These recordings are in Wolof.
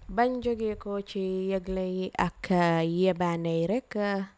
bañ jógee ko ci yëgle yi ak yebaane yi rek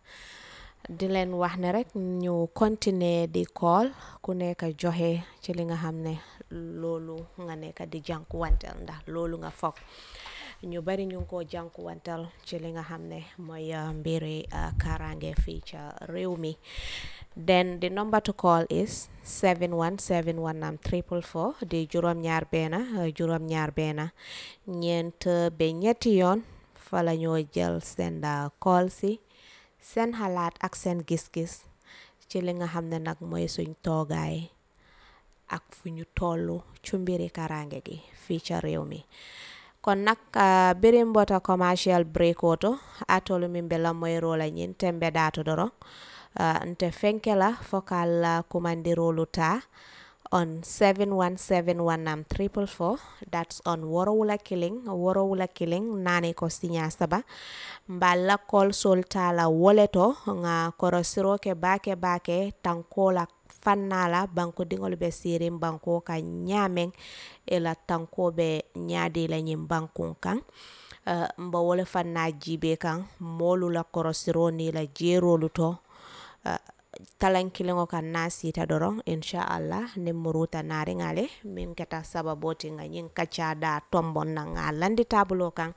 di leen wax ne rek ñu continuer di call ku nekk joxe ci li nga xam ne loolu nga nekk di jànkuwantel ndax loolu nga foog ñu bari ñu ngi ko jànkuwantel ci li nga xam ne mooy mbiri kaaraange fii ca réew mi then the number to call is 71719 am triple four di juróom ñaar beena juróom ñaar beena ñeent ba ñetti yoon fa la ñoo jël seen call si seen xalaat ak seen gis-gis ci li nga xam ne nag mooy suñ toogaay ak fu ñu tollu ci mbiri kaaraange gi fii ca réew mi kon nag biri mbota commercial break oto atolu min be lamoy rola ñin tembe dato doro uh, nte fenkela fokal uh, kumandirolu ta on 7171 triple four that's on worowula killing worowula killing nani ko sinya saba mballa kol sol tala woleto nga korosiro ke bake bake tankola fannala banko dingol be sirin banko ka nyamen ela tanko be nyadi la nyim bankun kan uh, mba wole fanna jibe kan molu la korosiro ni la jerolu to uh, talan kilingo kan na sita doron inshallah ni muruta nari ngale min keta sababoti nga nyin kacha da tombon na nga landi tabulo kan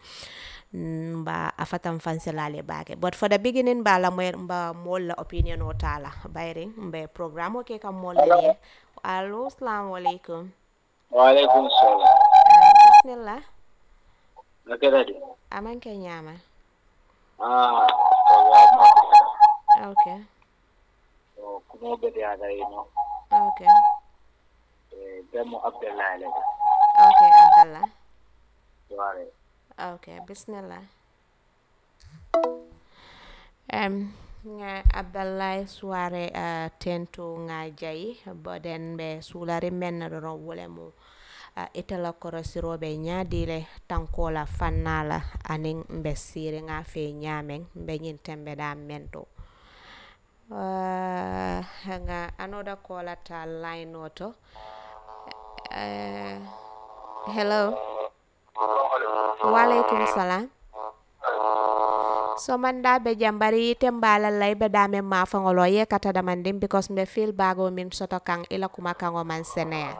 mba afatan fanselale bake but for the beginning ba la mba mol la opinion o tala bayring mbe programme o ke kam mol la allo assalamu alaikum wa alaikum salam bismillah nakeda di aman ke nyama ah programme okay kuma bede ada ino okay eh demo abdallah le okay abdallah wale okay bismillah um nga abdallah suare uh, tento nga jayi boden be sulari men do wole mu uh, itala korosiroɓe ñaadile tankola fannala anin mbe siri nga fe ñamen mbe ñin tembe da mento uh, nga another caller ta line oto uh, hello waleykum salam so man da be jambari ite mbala lay be dame ma fangolo ye kata da mandim because mbe feel bago min soto kang ila kuma kango man senea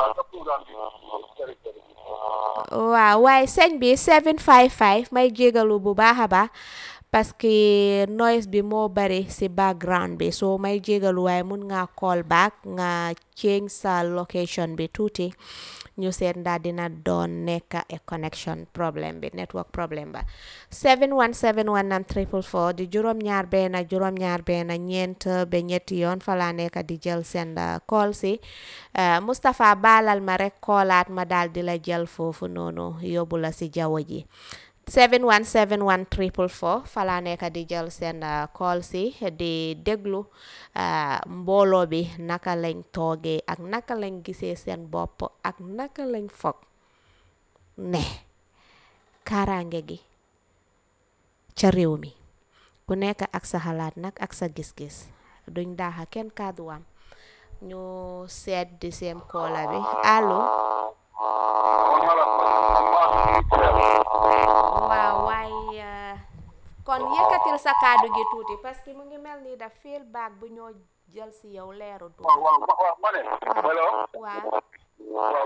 waaw waaye sëñ bi 755 may jégalu bu baax a baax parce que noise bi moo bari ci background bi so may jégalu waaye mun nga call back nga change sa location bi tuuti ñu seet ndaa dina doon nekk e connection problème bi network problème ba 71719 triple four di juróom ñaar benn juróom ñaar benn ñeent ba ñetti yoon fa laa nekk di jël seen call si Mustapha baalal ma rek koolaat ma daal di la jël foofu noonu yóbbu la si jaww ji 71719 triple four fa laa nekk di jël seen call si di déglu mbooloo bi naka lañ toogee ak naka lañ gisee seen bopp ak naka lañ foog ne kaaraange gi ca réew mi ku nekk ak sa xalaat nag ak sa gis-gis duñ daaxa kenn kàdduwam ñu seet di seen koola bi allo waaw waay kon yëkkatil sa kàddu gi tuuti parce que mu ngi mel ni daf feel baag bu ñoo jël si yow leeru tuuti waaw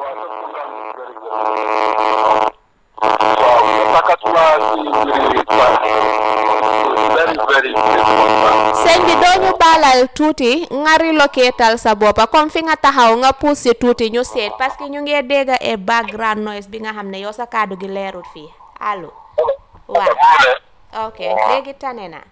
sëñ bi doo ñu baalal tuuti nga relocatal sa boppa comme fi nga taxaw nga pousse si tuuti ñu seet parce que ñu ngi dégg e background noise bi nga xam ne yow sa kàddu gi leerul fii allo waaw ok léegi tane na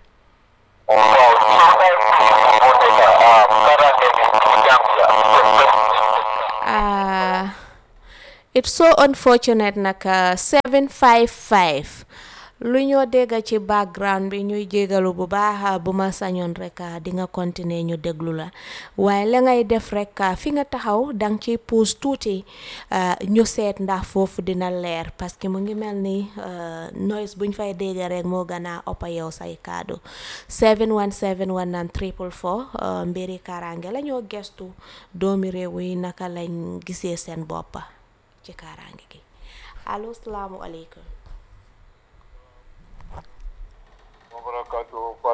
ah it's so unfortunate nag 755 lu ñoo dégg ci background bi ñuy jégalu bu baax bu ma sañoon rek di nga continuer ñu déglu la waaye la ngay def rek fi nga taxaw danga ciy puus tuuti ñu seet ndax foofu dina leer parce que mu ngi mel ni noise buñ fay dégg rek moo gën a ëpp yow say kaddu 71719 triple four mbiri kaaraange la ñoo gestu doomi réew yi naka lañ gisee seen boppa ci kaaraange gi allo salaamualeykum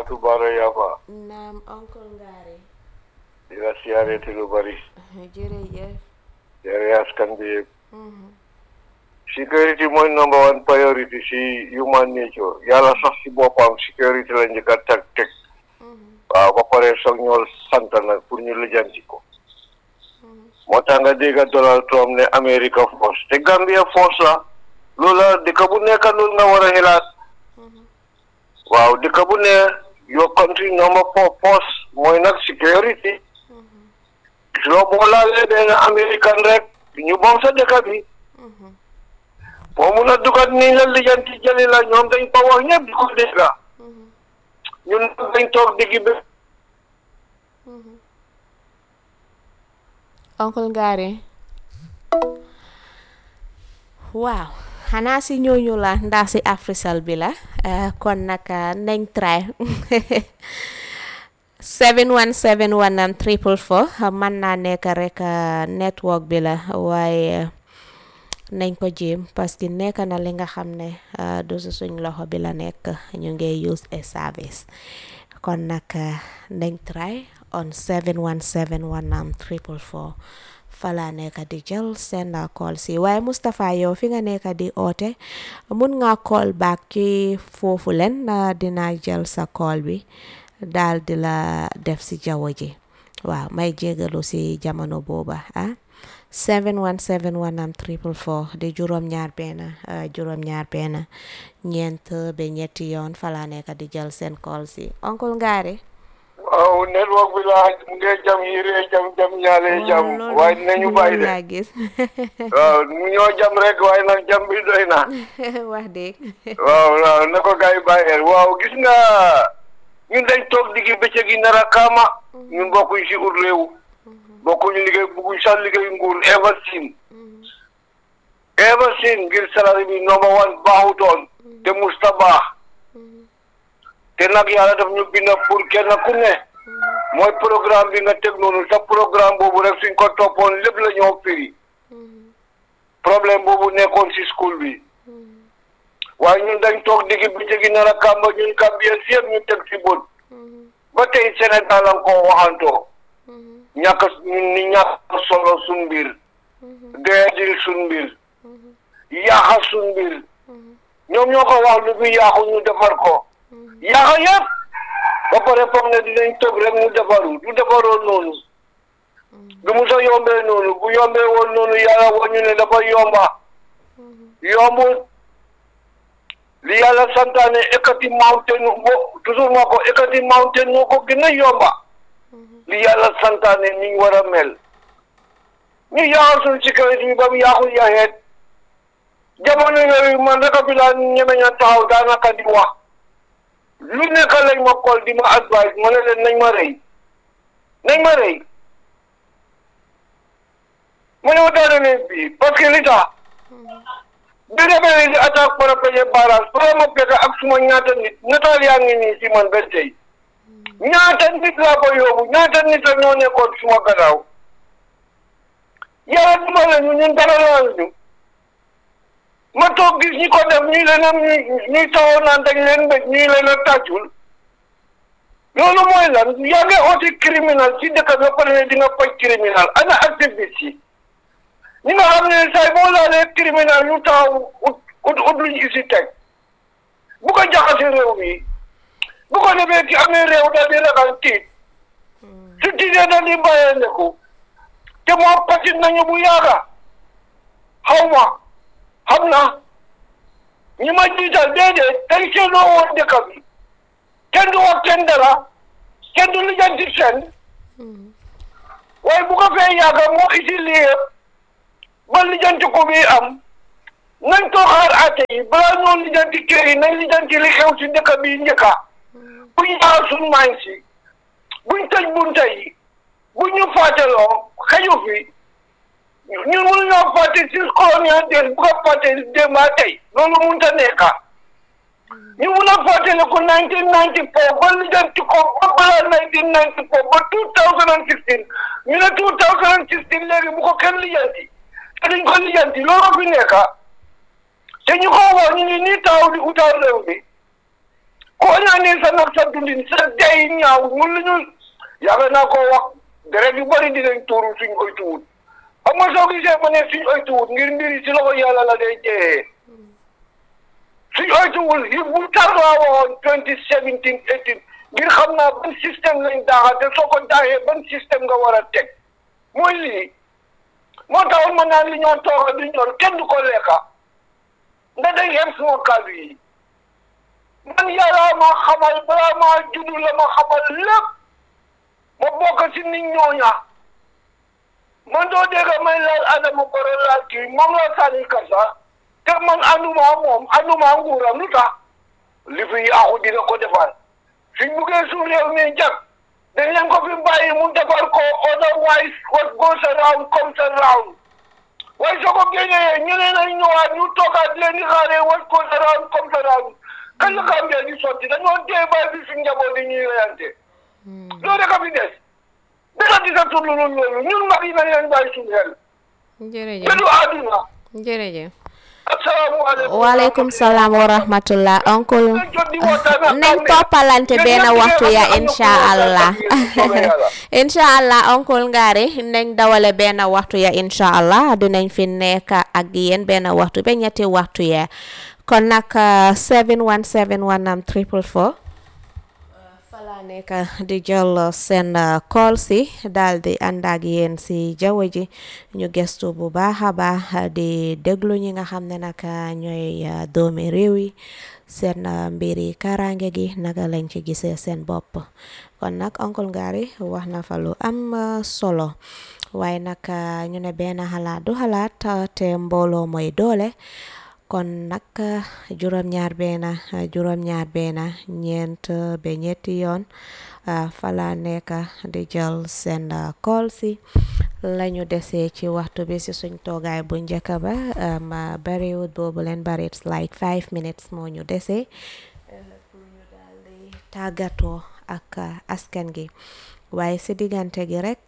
Fatou Bara Yafa naam oncle Ngari di la siyaareti lu bari jërëjëf yare askan bi yëpp Mhm. security mooy number one priority si human nature yàlla sax si boppam security la njëkk a teg teg Mhm. waaw ba pare soog ñoo sant nag pour ñu lijjanti ko moo tax nga dégg Donald Trump ne America force te Gambia force la loolu la dëkk bu nekk loolu nga war a xelaat waaw dëkk bu ne your country number four force mooy nag security loo boo laalee benn American rek ñu moom sa dëkk bi Mhm. boo mun a dugat nii la lijjanti jëli la ñoom dañ ko wax ñëpp di ko dégg Mhm. ñun nag dañ toog diggi bi Mhm. oncle Ngari waaw xanaa si ñooñu la ndax si Africell bi la eh, kon nag eh, nañ try 717 am triple four mën naa nekk rek eh, network bi la waaye eh, nañ ko jéem parce que nekk na li nga xam ne eh, du si suñ loxo bi la nekk ñu ngi use a service kon nag eh, nañ try on 717 am triple four fala nekk di jël seen na call si waaye Mustapha yow fi nga nekk di oote mun nga call back ci foofu leen na dina jël sa call bi daal di la def si jaww ji waaw may jégalu si jamono booba ah 7171 am triple four di juróom ñaar benn uh, juróom ñaar benn ñeent ba ñetti yoon fala nekk di jël seen call si oncle Ngari waaw network bi la mu ngi jam yiree jam jam ñaalee jam loolu- waaye dinañu bàyyi loolu de laa gis waaw mu ñoo jam rek waaye nag jam bi doy na wax dëgg waaw waaw na ko gars yi bàyyee waaw gis nga ñun dañ toog diggi bëccëg yi nar a kaama ñun bokkuñ si ut réew bokkuñ liggéey bugguñ sax liggéey nguur ever sin ever sin ngir salari bi number one baaxutoon te musta baax te nag yàlla daf ñu bind pour kenn ku ne mooy programme bi nga teg noonu sa programme boobu rek suñ ko toppoon lépp la ñoo firi problème boobu nekkoon si school bi waaye ñun dañ toog diggi bëccëg yi nar a kàmba ñun Gambien si yëpp ñu teg si bët ba tey Sénégal la ko waxantoo ñàkk ñun ni ñàkk solo suñ mbir doyadil suñ mbir yaaxa suñ mbir ñoom ñoo ko wax lu fi yaaxu ñu defar ko yaaxa yëpp ba pare foog ne dinañ tëb rek mu defaru du defaroo noonu du mu sa yombee noonu bu yombee woon noonu yàlla woon ñu ne dafa yomba yombut li yàlla santaane ekkati mountain bo toujours moo ko ekkati mountain moo ko gën a yomba li yàlla santaane ni ñu war a mel ñu yaaxal suñu sécurité bi ba mu yaaxul yaxeet jamono yooyu man rek a fi laa ñemeñ a taxaw daanaka di wax lu nekk lañ ma call di ma advice ma ne leen nañ ma rëy nañ ma rëy ma ne ma daane leen bii parce que li tax bi rebelle di attaque par rapport ak barrage pour ma fekk ak suma ñaata nit nataal yaa ngi nii si man ba tey ñaata nit laa ko yóbbu ñaata nit ak ñoo nekkoon suma gannaaw yàlla dimbale ñu ñun dara laal ñu ma toog gis ñi ko def ñuy leen a ñuy taxaw naan dañ leen mbéj ñuy leen a tàccul loolu mooy lan yaa ngi oote criminal ci dëkk bi ba pare ne di nga faj criminal ana activiste yi ñi nga xam ne say boo laalee criminal ñu taxaw ut ut ut luñ isi teg bu ko jaxase réew mi bu ko defee ci amee réew daal di ragal tiit su tiitee daal di bàyyee ndeku te moom patit nañu bu yaaga xaw ma xam na ñi ma jiital déedéet dañ seetloo woon dëkk bi kenn du wax kenn dara kenn du lijjanti seen waaye bu ko fee yaaga moo isi lii yëpp ba lijjanti ko bi am nañ ko xaar àtte yi balaa ñoo lijjanti kër yi nañ lijjanti li xew si dëkk bi njëkka buñ yaar suñ maañ si buñ tëj bunta yi buñ ñu fàtteloo xeju fi ñun mënu ñoo fàtte si colonial des bu ko fàtte démba tey loolu mënut a nekka ñu mun a fàttali ko nineteen ninety four ba lijjanti ko ba balaa nineteen ninety four ba two thousand and sixteen ñu ne two thousand and sixteen léegi bu ko kenn lijjanti te duñ ko lijjanti loolu fi nekka te ñu ko wax ñu ngi nii taw di utaal réew mi koo ñaanee sa nag sa dundin sa day ñaaw mun la ñu yàgg naa ko wax deret yu bëri dinañ tuuru suñ oytuwut xam nga soo gisee ma ne suñ oytuwut ngir mbiri si loxo yàlla la day jeexee suñ oytuwul yi bu tar laa waxoon twenty seventeen eighteen ngir xam naa ban système lañ daaxa te soo ko daaxee ban système nga war a teg mooy lii moo taxoon ma naan li ñoo tooga du ñor kenn du ko lekka nda day xem suma kàddu yi man yàlla ma xamal balaa maa juddu la ma xamal lépp ma bokk si nit ñooña man doo dégg may laal Adama Barrow laal kii moom la sànni kasa te man anduma moom anduma nguuram lu tax li fi yaaxu dina ko defar suñ buggee suuf réew mi jag dañ leen ko fi bàyyi mu defar ko otherwise what goes around comes around waaye soo ko génnee ñeneen ay ñëwaat ñu toogaat leen di xaaree what goes around comes around kan la Gambia di sotti dañoo dee bàyyi fi suñ njaboot di ñuy reyante loolu rek a fi des dara di sa tudd loolu ñun mag yi nañ leen bàyyi suñ xel jërëjëf te du àdduna jërëjëf asalaamaaleykum waaleykum salaam wa rahmatullah oncle nañ toppalante benn waxtu ya insha allah insha allah oncle Ngari nañ dawale benn waxtu ya insha allah dinañ fi nekk ak yéen benn waxtu ba ñetti waxtu ya kon nag 717 am triple four fala nekk di jël seen call si daal di ànd ak yéen si jaww ji ñu gestu bu baax a baax di déglu ñi nga xam ne nag ñooy doomi réew yi seen mbiri karange gi naka lañ ci gisee seen bopp kon nag oncle Ngari wax na fa lu am solo waaye nag ñu ne benn xalaat du xalaat te mbooloo mooy doole kon nag juróom-ñaar benn juróom-ñaar benn ñeent ba ñetti yoon fala nekk di jël seen call si lañu desee ci waxtu bi si suñ toogaay bu njëkk ba ma bariwut boobu leen bari it's like five minutes moo ñu desee pour ñu daal di tàggatoo ak askan gi waaye si diggante gi rek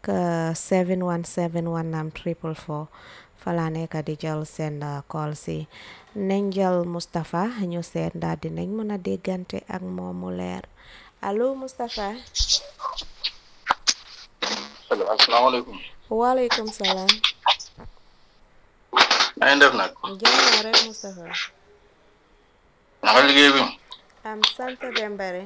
7171 am triple four fala nekk di jël seen call si nañ jël Moustapha ñu seet ndax dinañ mën a déggante ak moom mu leer allo Moustapha. allo asalaamaaleykum. waaleykum salaam. na ngeen def nag. jàmm rek Moustapha. naka liggéey bi. am sant Dembare.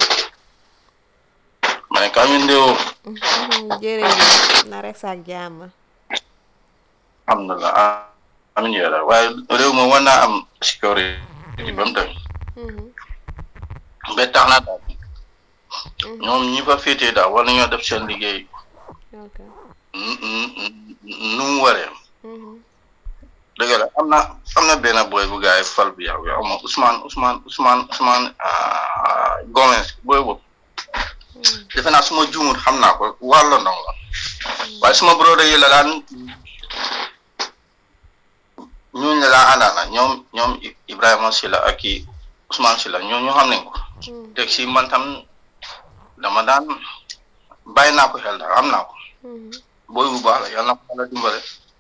ma ne kaa ñu ndéwoo. jërëjëf na rek sax jàmm. alhamdulilah amiin yaa rabbi waaye réew mi war naa am sécurité ba mu tamit ba tax na daal ñoom ñi fa féetee daal war nañoo def seen liggéey ok nu mu waree dëgg la am na am na benn boy bu gaay fal bi yow yow ma Ousmane Ousmane Ousmane Ousmane Gomez booy boobu defe naa suma juumut xam naa ko waa London la waaye suma broda yi la daan ñooñu la daan àndaana ñoom ñoom Ibrahima Silla ak i Ousmane Silla ñoo ñoo xam nañ ko teg si man tam dama daan bàyyi naa ko xel daal am naa ko booy bu baax la yal na ko yàlla dimbale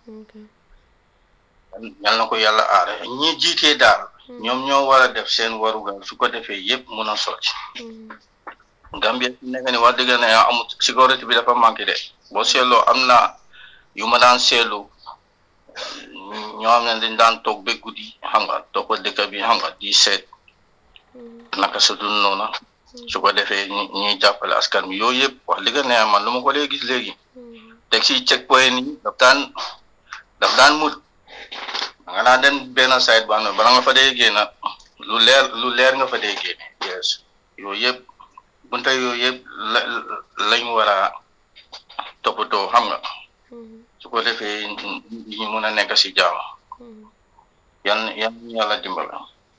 yal na ko yàlla aare ñi jiitee daal ñoom ñoo war a def seen warugal su ko defee yëpp mun a sotti Gambia fi nekk ni wax dëgg ne amul sécurité bi dafa manqué de boo seetloo am na yu ma daan seetlu ñoo xam ne dañ daan toog ba guddi xam nga topp dëkk bi xam nga di seet naka sa dund noona su ko defee ñuy jàppale askan bi yooyu yëpp wax dëgg ne man lu ma ko léegi gis léegi teg si check point yi daf daan daf daan mut nga naa dem benn site ba bala nga fa dee génn lu leer lu leer nga fa dee génne yes yooyu yëpp bunta yooyu yëpp la lañ war a toppatoo xam nga su ko defee ñu mën a nekk si jàmm yan yan yàlla dimbala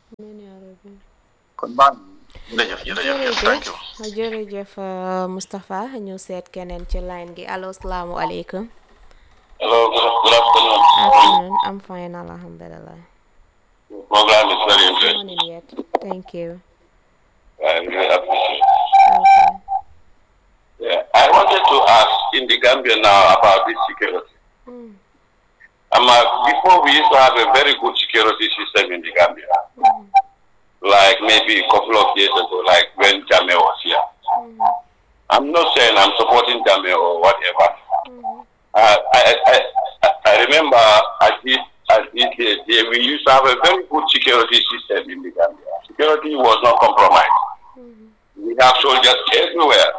kon baax jërëjëf jërëjëf thank you jërëjëf Moustapha ñu seet keneen ci line gi allo salaamualeykum Hello, good, good afternoon. afternoon I'm fine alhamdulillah Program is very interesting. morning yet thank you I really appreciate okay Yeah. I wanted to ask in the Gambia now about this security. Mm. Um, uh, before we used to have a very good security system in the Gambia. Like maybe a couple of years ago, like when Jame was here. I'm not saying I'm supporting Jame or whatever. Uh, I, I, I, I remember at this, at this day, day, we used to have a very good security system in the Gambia. Security was not compromised. We have soldiers everywhere,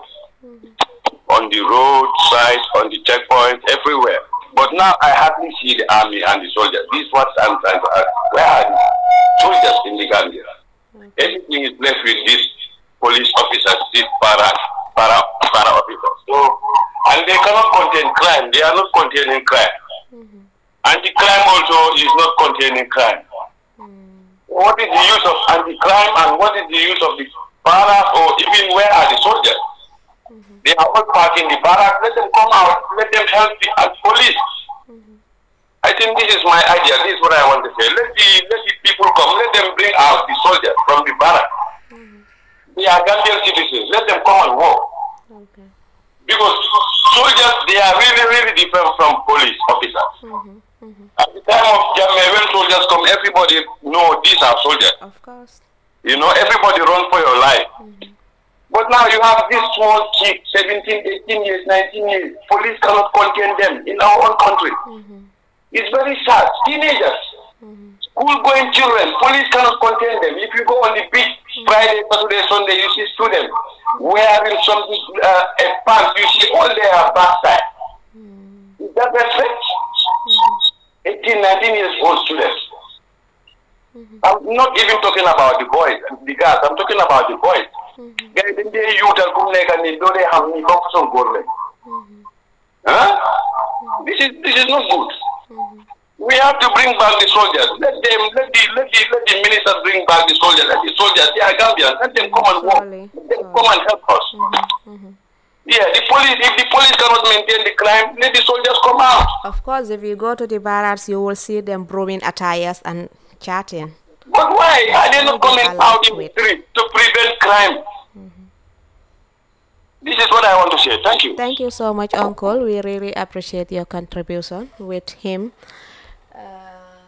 on the roadside, on the checkpoint, everywhere. But now I hardly see the army and the soldiers. This is what I'm trying to ask. Where are the soldiers in the Gambia? Everything is left with these police officers, these para, para, para officers. So, and they cannot contain crime. They are not containing crime. Anti-crime also is not containing crime. What is the use of anti-crime and what is the use of the barracks or even where are the soldiers? They are all parked in the barracks. Let them come out. Let them help the uh, police. I think this is my idea. This is what I want to say. Let the let the people come. Let them bring out the soldiers from the barracks. They are Gambian citizens. Let them come and work. Okay. Because soldiers, they are really, really different from police officers. At the time of Jammeh, when soldiers come, everybody know these are soldiers. Of course. You know, everybody run for your life. But now you have this small kid, 17, 18 years, 19 years. Police cannot contain them in our own country. It's very sad. Teenagers, school-going children, police cannot contain them. If you go on the beach Friday, Saturday, Sunday, you see students wearing something, uh, a pants, you see all their backside. Is that respect? 18, 19 years old students. I'm not even talking about the boys, the girls. I'm talking about the boys. Guys, dañ dee yuutal ku nekk ni doo dee xam ni comme façon góor lañ. Huh? This is this is not good. We have to bring back the soldiers. Let them let the let the let the ministers bring back the soldiers. Let the soldiers, they are Gambians. Let them come and work. Sorry, Let them sorry. come and help us. Yeah, the police if the police cannot maintain the crime, let the soldiers come out. Of course, if you go to the barracks, you will see them brewing attires and chatting. But why are they not Maybe coming allow out in to the it. street to prevent crime? This is what I want to say. Thank you. Thank you so much, Uncle. We really appreciate your contribution with him. Uh,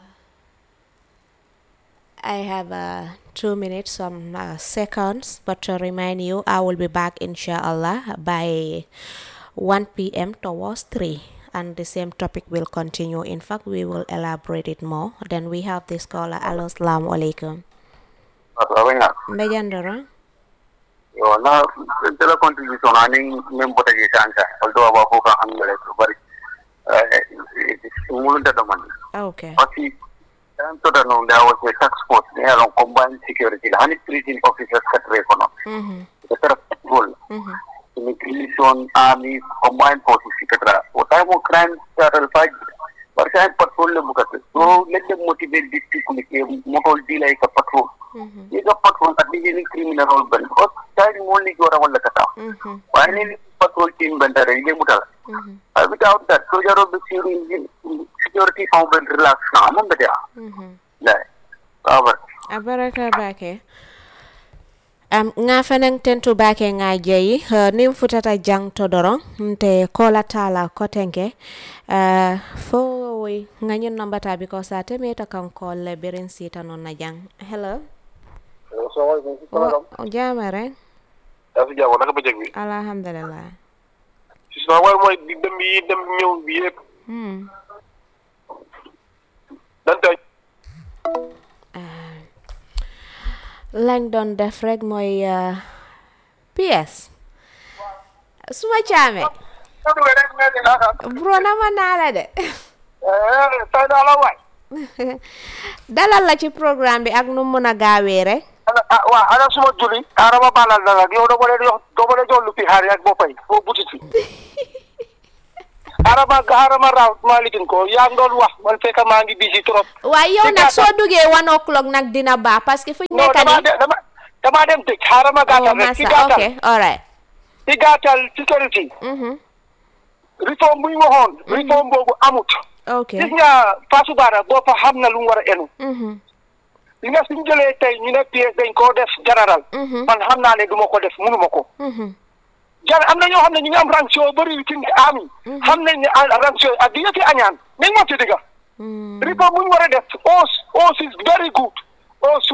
I have uh, two minutes, some uh, seconds, but to remind you, I will be back, inshallah, by 1 p.m. towards 3. And the same topic will continue. In fact, we will elaborate it more. Then we have this caller. Hello, assalamu alaikum. Mbejandara? yo na tela contribution ani mem bota je sanka although aba ko ka angale to bari mulun da man Okay. pasi dan to da no da was a task force ne along combined security la hani prison officers ka tre kono Mm-hmm. the tara gol Mm-hmm. immigration army combined forces ka tra o ta mo crime taral fight bar sa patrol le bukat so let them motivate these people ke motol dilay ka patrol Mm-hmm. ಈಗ patrol at the criminal role ಬಂದು ಹೊತ್ತಾಗಿ ಮೂಲಿಗೆ ಹೊರ ಒಲ್ಲಕತ್ತ Mm-hmm. Finally patrol team ಬಂದಾರೆ ಇಲ್ಲೇ ಮುಟ್ಟಲ್ಲ Mm-hmm. without that soldier of the security found relax na ಮುಂದೆ Mm-hmm. ಇಲ್ಲ Robert abaraka bake am nga fenen tentu bake nga jeyi uh, nim futata jang to doron nte kola tala kotenke uh, fo woy nga ñun nambata because sa temeta kan kolle birin sita non na jang hello o jamare yaa fi jàmm naka bëccëg bi alhamdulillah si sama war mooy di dem yi dem ñëw bi yëpp hmm. danta lañ doon def rek mooy uh, PS suma caame bro nama naa la de tay naa la waay dalal la ci programme bi ak nu mun a gaawee rek waa ana suma juli arama balal na nag yow dama leen yox dama leen jox lu fi xaar ak boppay foo butiti arama arama raw maa ligin ko yaa ngi doon wax man fekk maa ngi busy trop waaye yow Ci nag gàttal- soo duggee one o'clock nag dina baax parce que fu ñu non nekk dama nii dem dama dama dem tëj xaaral ma oh gàttal rek ci massa ok gàttal alright ci gàttal security mhm réforme bu ñu waxoon réforme boobu amut ok gis nga Fatou Bara boppa xam na lu mu war a enu mhm li nga suñ jëlee tey ñu ne pièce dañ koo def général mhm man xam naa ne du ma ko def mënuma ko mhm jar am na ñoo xam ne ñu ngi am ranction bëri ci ndi ami xam nañ ne ah, ranction ak di yëfi añaan nañ moom ci digga mm réforme bu ñu war a def os os is very good os su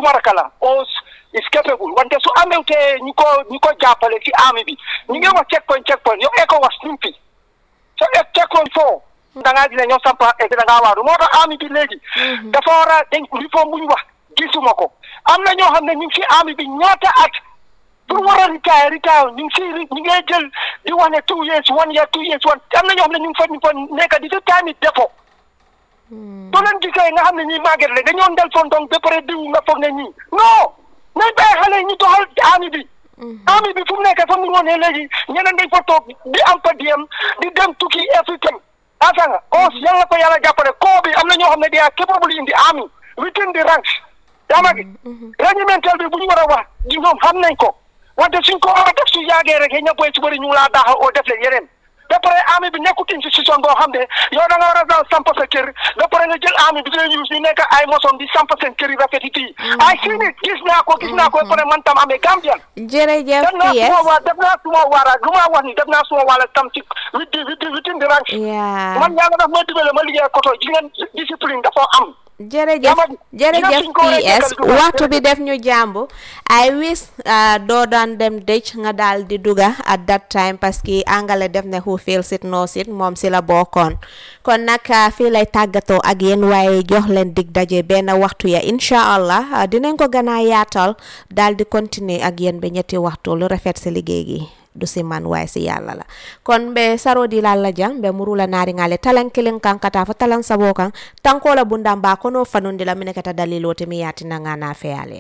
suma raka la o is capable wante su amewte ñu ko ñu ko jàppale ci army bi ñu ngi wax checkpoint checkpoint yow ECOWAS ñu fi so e checkpoint foo da ngaa gis ne ñoo sampa e da ngaa waaru moo tax army bi léegi dafa war a dañ réforme bu ñu wax gisuma ko am na ñoo xam ne ñu ngi ci army bi ñaata at pour war a retire retire ñu ngi si ñu ngi jël di wax ne two years one year two years one am na ñoo xam ne ñu ngi fa ñu fa nekk di si time defo soo leen gisee nga xam ne ñii màgget la dañoo ndel fondong ba pare diw nga foog ne ñii non nañ bàyyi xale yi ñu doxal army bi army bi fu mu nekk fa mu woon ne léegi ñeneen dañ fa toog di am pa diem di dem tukki everything asanga os yàlla ko yàlla jàppale koo bi am na ñoo xam ne they are capable in the army within the ranks yaa ma gi regimental bi bu ñu war a wax di ñoom xam nañ ko wante suñ ko war a def su yàggee rek ña boy su bëri ñu ngi laa daaxal oo def leen yeneen ba pare army bi nekkut institution boo xam ne yow da nga war a daal samp sa kër ba pare nga jël army bi di leen use ñu nekk ay mosom di samp seen kër yi rafet yi fii ay sii nit gis naa ko gis naa ko ba pare man tam amee Gambian jërëjëf def naa PS suma waa def naa suma waara lu ma wax ni def naa suma waala tam ci wit wit within the ranks yaa man yàlla daf ma dimbale ma liggéey koto ji ngeen discipline dafa am jërëjëf Dama- jërëjëf dina suñ ko war a PS jekkal du waxtu baax. bi def ñu jàmbu I wish ah, doo daan dem dëj nga daal di duga at that time parce que angale def ne who feels it knows it moom si la bokkoon kon nag ah, fii lay tàggatoo ak yéen waaye jox leen dig daje benn waxtu ya incha allah ah, dinañ ko gën a yaatal daal di continuer ak yéen ba ñetti waxtu lu rafet si liggéey gi du si man waaye si yàlla la kon be sarodi lalla jang be murula naari ngale talan kilin kan kata fo talan sabo kan tankola bunda mba kono fanundi la mine kata dalilo te mi yati nanga na feyale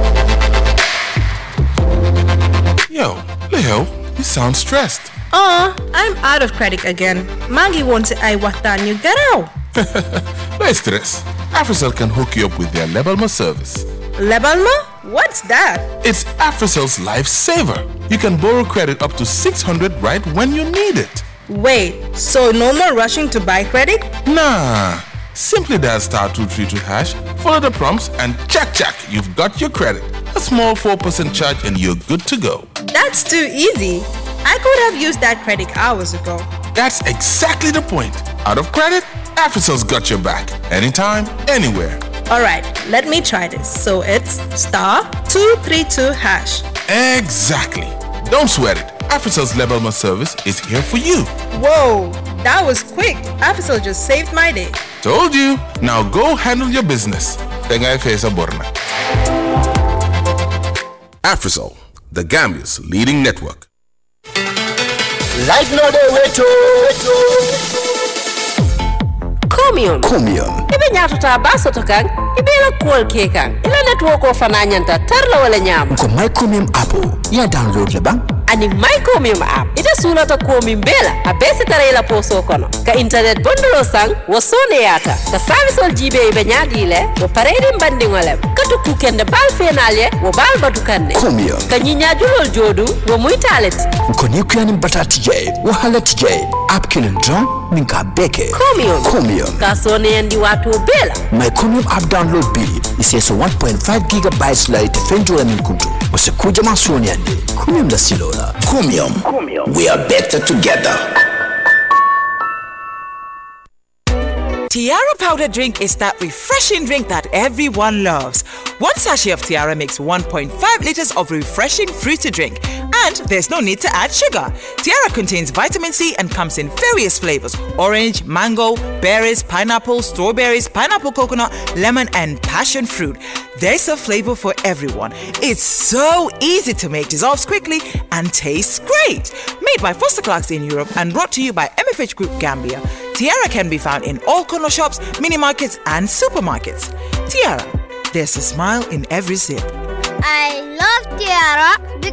Yo, Leo, you sound stressed. Oh, I'm out of credit again. Maggie wants I waxtaan you get out. No stress. AfriCell can hook you up with their Lebalma service. Lebalma? What's that? It's AfriCell's lifesaver. You can borrow credit up to 600 right when you need it. Wait, so no more rushing to buy credit? Nah. Simply dial star 232 hash, follow the prompts, and check, check, you've got your credit. A small 4% charge, and you're good to go. That's too easy. I could have used that credit hours ago. That's exactly the point. Out of credit, AfriCell's got your back. Anytime, anywhere. Alright, let me try this. So it's star 232 hash. Exactly. Don't sweat it. AfriCell's Lebalma service is here for you. Whoa, that was quick. Afisol just saved my day. Told you. Now go handle your business. Tenga Fesa Borna. AfriCell, the Gambia's leading network. Life no dey wait oh. Chromium. Chromium. ibe ñatota ba soto kan ibela kuwol ke kan ila network o fana ñanta tarla wala ñama Ko my Chromium app oh. ya download le bang. ani my chromium app ite sulata komin bela a be sitara ila poso kono ka internet bondulo san wo soneyata ka serviceol jibe ibe ñaadi le wo pareyɗin bandiŋolem katu kukende bal fenal ye wo bal batu kanne Chromium. ka ñiñajulol jodu wo muytaleti Ko ni kuyanin bata tijay. Wahala tijay. App kilin drum. Minka beke. chromium Chromium. ka soneyandi wato bela My Chromium app download bi iseso 1.5 gigabytes la ite fenjola min kuntu. Wase kujama sonyande. Chromium la silola. Chromium. We are better together. Tiara powder drink is that refreshing drink that everyone loves. One sachet of Tiara makes 1.5 liters of refreshing fruity drink, and there's no need to add sugar. Tiara contains vitamin C and comes in various flavors orange, mango, berries, pineapple, strawberries, pineapple coconut, lemon, and passion fruit. There's a flavor for everyone. It's so easy to make, dissolves quickly, and tastes great. Made by Foster Clarks in Europe and brought to you by MFH Group Gambia. Tiara can be found in all corner shops, mini markets, and supermarkets. Tiara, there's a smile in every sip. I love Tiara